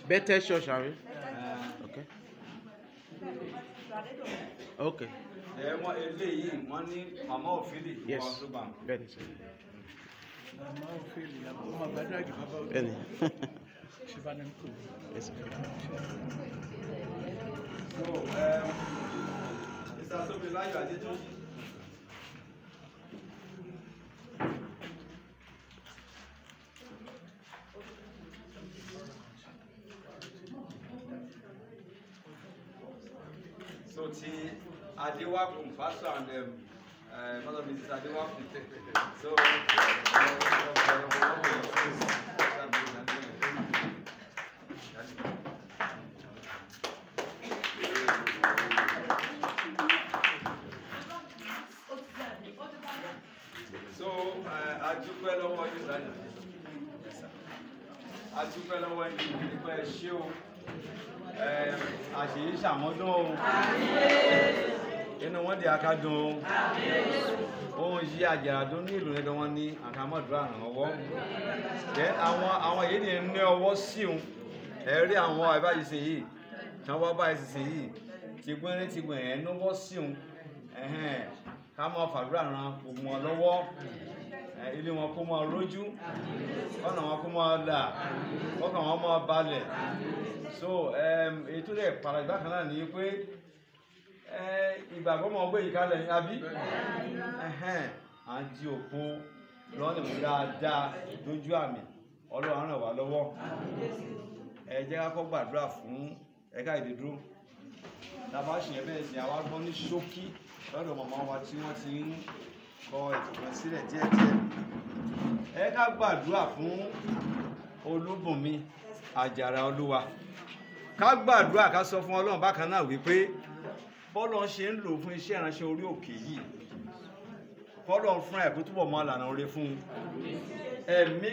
Bethel Church, are we? Okay. Okay. ẹ wọn eléyìí wọn ní mama òfìlì Yes. wọn tó bá wọn. Bẹ́ẹ̀ni sir. Màmá Ofeli, ọmọ Bàdágì bàbá òde, Bẹ́ẹ̀ni. Ṣibanenko. Yes, sir. so mr somilayo adetunji. so ti adewakun pastor and um, uh, mother mrs adewakun so. so uh, adúpẹ́ lọ́wọ́ yìí lánàá adúpẹ́ lọ́wọ́ yìí nípa ẹ ṣé o Eh, àṣèyí ṣàmọ́dún o inú wọn di akádùn o ohun yí àjàràdún ní ìlú nígbà wọn ní àkàmọ́dúrà ràn ọwọ́ jẹ́ àwọn àwọn èyí ni ní ọwọ́ sí òun ẹ rí àwọn àbáyé ṣe yìí tí wọ́n bá ṣe ṣe yìí ti gbẹ́rẹ́ ti gbẹ̀rẹ́ ẹ̀ náwó sí òun ẹ̀hẹ́n ká máa fàdúrà ran gbogbo wọn lọ́wọ́ ẹ, ilé wọn kó máa rójú ọ̀nà wọn kó máa là ọkàn wọn máa balẹ̀ so um, èyí tó lè para ìgbà kan náà ní pé ẹ, ìgbàgbọ́ máa gbé yìí kalẹ̀ ní abí ẹ̀hẹ́n, à ń di òpó lọ́nà mú dáadáa lójú àmì ọlọ́run ràn wá lọ́wọ́ ẹ jẹ́ ká kọ́ gbàdúrà fún ẹ̀ka ìdídúró tàbá ṣìyẹn bẹ́ẹ̀ sì àwa gbọ́ ní ṣókí lọ́dọ̀ màmá wa tí wọ́n ti ń kọ ètò kan sílẹ̀ díẹ̀díẹ̀ ẹ ká gbàdúrà fún olúbùnmi àjàrà olúwa ká gbàdúrà ká sọ fún ọlọ́run bákan náà wípé bọ́lọ̀ ṣe ń lò fún iṣẹ́ ìránṣẹ́ orí òkè yìí kọ́lọ̀ fún ẹ̀ kó túbọ̀ mọ́ àlànà oore fún un ẹ̀mí